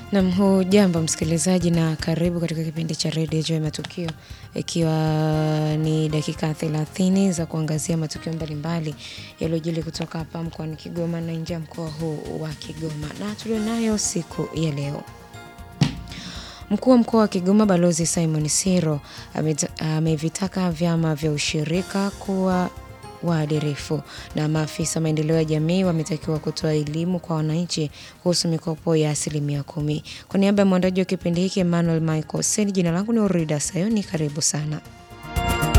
Nam, hujambo msikilizaji, na karibu katika kipindi cha redio juu ya matukio, ikiwa ni dakika 30 za kuangazia matukio mbalimbali yaliyojili kutoka hapa mkoani Kigoma na nje ya mkoa huu wa Kigoma, na tulionayo siku ya leo. Mkuu wa mkoa wa Kigoma Balozi Simon Siro amevitaka vyama vya ushirika kuwa waadilifu na maafisa maendeleo ya jamii wametakiwa kutoa elimu kwa wananchi kuhusu mikopo ya asilimia kumi. Kwa niaba ya mwandaji wa kipindi hiki Emmanuel Michael Sen, jina langu ni Urida Sayoni, karibu sana.